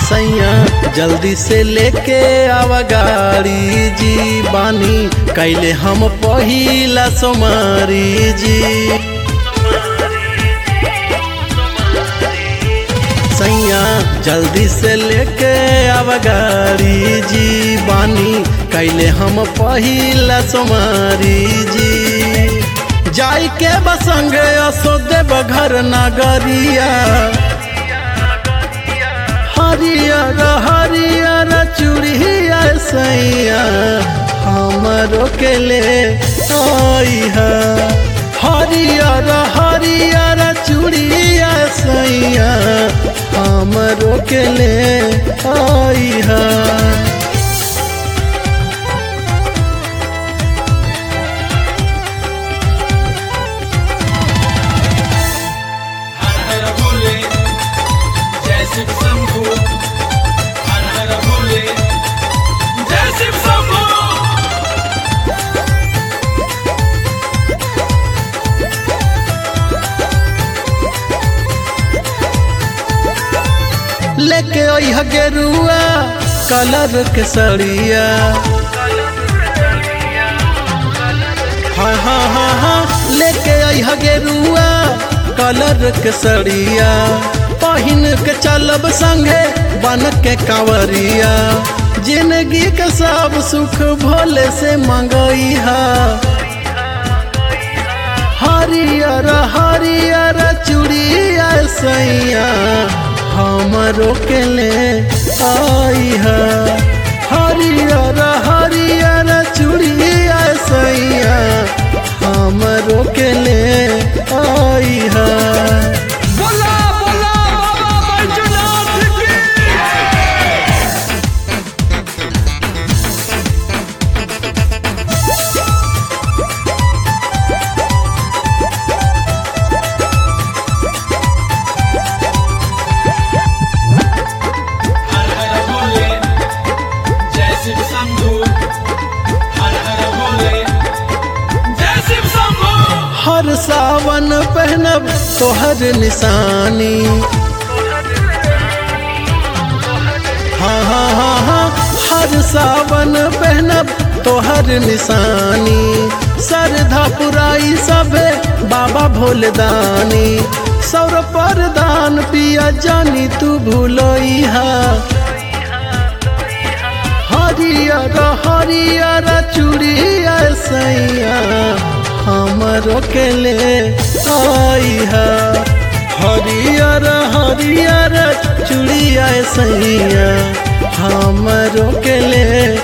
सैया जल्दी से लेके आवा गाड़ी जी बानी कैले हम पहिला सोमारी जी सैया जल्दी से लेके आवा गाड़ी जी बानी कैले हम पहिला सोमारी जी जाई के बसंगे असो देव घर नगरिया हरियर हरियर चूड़िया सैया हमरो के ले आइहा हरियर हरियर चूड़िया सैया हमरो के ले आइहा हर हर भोले जय शिव शंभु हर हर भोले जय शिव शंभु लेके ओह गेरुआ कलर के सड़िया हाँ हाँ हाँ हाँ लेके ओह गेरुआ कलर के सड़िया पहिन के चलब संगे बन के कांवरिया जिंदगी के सब सुख भोले से मंगइहा हरियर हरियर चूड़िया सैया हमरो के ले आइहा हरियर हरियर चूड़िया सैया हमरो के ले आइहा बोला बोला बाबा बैजनाथ की हर हर भोले जय शिव शंभु हर हर भोले जय शिव शंभु हर सावन पहनब तोहर निशानी हाँ हाँ हाँ हाँ हर सावन पहनब तोहर निशानी श्रद्धा पुराई सबे बाबा भोलेदानी सौर परदान पिया जानी तू भूलोइहा हरियर हरियर चूड़िया सैया हमरो के ले आइहा हरियर हरियर चूड़िया सैया हमरो के ले